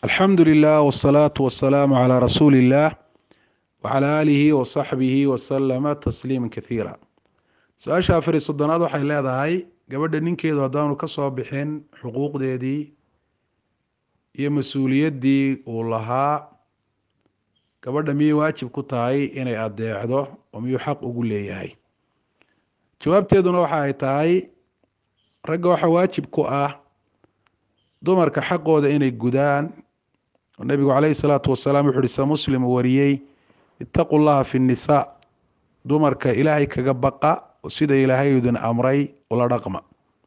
alxamdu lilah wsalaatu wasalaamu calaa rasuuli illaah wacalaa aalihi wasaxbihi wasalama tasliima kasiira su-aasha afar iyo soddonaad waxay leedahay gabadha ninkeedu haddaanu ka soo bixin xuquuqdeedii iyo mas-uuliyaddii uu lahaa gabadha miyay waajib ku tahay inay adeecdo oo miyuu xaq ugu leeyahay jawaabteeduna waxa ay tahay ragga waxaa waajib ku ah dumarka xaqooda inay gudaan oo nebigu caleyhi salaatu wasalaam wuxu uhi se muslim uu wariyey ittaqu llaha fi nnisaa dumarka ilaahay kaga baqa oo sida ilaahay idin amray ula dhaqma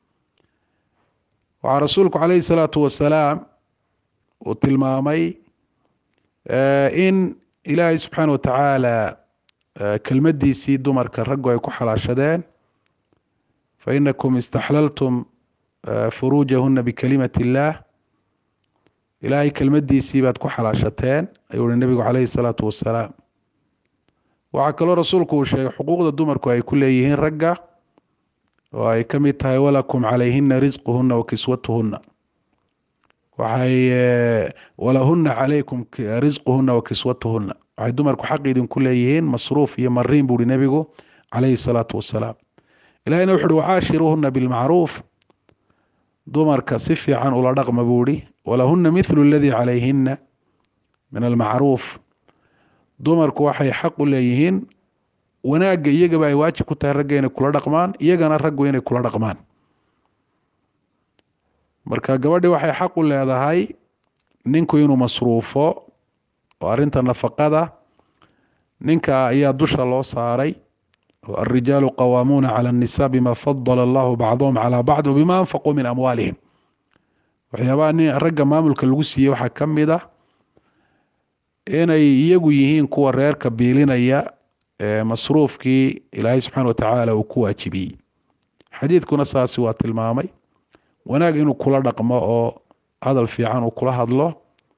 waxaa rasuulku caleyhi salaatu wasalaam uu tilmaamay in ilaahay subxaana wa tacaala kelmadiisii dumarka raggu ay ku xalaashadeen fa inakum istaxlaltum furuujahuna bikalimati illaah ilaahay kelmadiisii baad ku xalaashateen ayuu uhi nebigu caleyhi salaatu wasalaam waxaa kaloo rasuulku uu sheegay xuquuqda dumarku ay ku leeyihiin ragga oo ay ka mid tahay walakum calayhina risquhuna wa kiswatuhuna waxay walahuna calaykum risquhuna wa kiswatuhuna waxay dumarku xaq idinku leeyihiin masruuf iyo mariin buuhi nebigu caleyhi salaatu wasalaam ilahina wuxu uhi wacaashiruuhuna bilmacruuf dumarka si fiican ula dhaqma buuhi walahuna mithlu aladii calayhina min almacruuf dumarku waxay xaq u leeyihiin wanaagga iyagaba ay waajib ku tahay ragga inay kula dhaqmaan iyagana raggu inay kula dhaqmaan marka gabadhi waxay xaq u leedahay ninku inuu masruufo oo arrinta nafaqada ninka ayaa dusha loo saaray alrijaalu qawaamuuna cala annisaa bima fadala allahu bacdahum calaa bacd wabima anfaquu min amwaalihim waxyaabaha nin ragga maamulka lagu siiyey waxaa ka mid ah inay iyagu yihiin kuwa reerka biilinaya masruufkii ilaahay subxaana watacaala uu ku waajibiyey xadiidkuna saasi waa tilmaamay wanaag inuu kula dhaqmo oo hadal fiican uu kula hadlo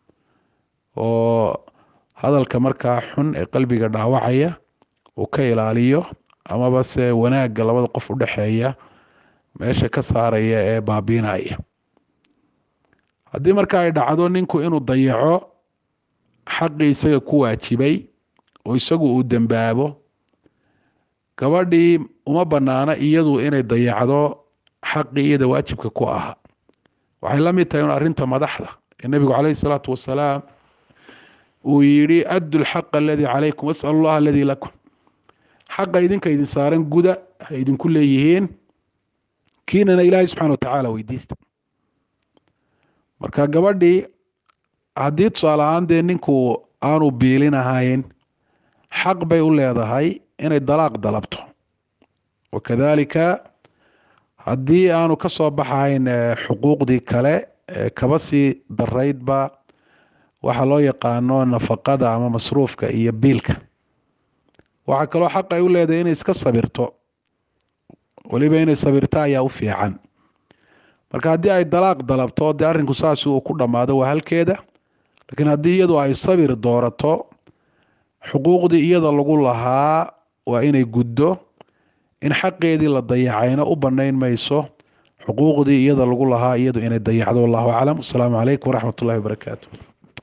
oo hadalka markaa xun ee qalbiga dhaawacaya uu ka ilaaliyo amaba se wanaagga labada qof udhexeeya meesha ka saaraya ee baabiinaya haddii marka ay dhacdo ninku inuu dayaco xaqii isaga ku waajibay oo isagu uu dembaabo gabadhii uma banaana iyadu inay dayacdo xaqii iyada waajibka ku ahaa waxay la mid tahay un arrinta madaxda ee nebigu caleyhi salaatu wasalaam uu yidhi addu lxaqa aladii calaykum wasal allah aladii lakum xaqa idinka idin saaran guda ay idinku leeyihiin kiinana ilaahay subxana watacaala weydiista marka gabadhii haddii tusaale ahaan dee ninku aanu biilin ahayn xaq bay u leedahay inay dalaaq dalabto wakadalika haddii aanu ka soo baxayn xuquuqdii kale kaba sii daraydba waxaa loo yaqaano nafaqada ama masruufka iyo biilka waxaa kaloo xaq ay u leedahay inay iska sabirto weliba inay sabirto ayaa u fiican marka haddii ay dalaaq dalabto dee arrinku saasi uu ku dhammaado waa halkeeda laakiin haddii iyadu ay sabir doorato xuquuqdii iyada lagu lahaa waa inay guddo in xaqeedii la dayacayna u banayn mayso xuquuqdii iyada lagu lahaa iyadu inay dayacdo wallahu aclam wasalaamu calaykum waraxmat ullahi wabarakaatu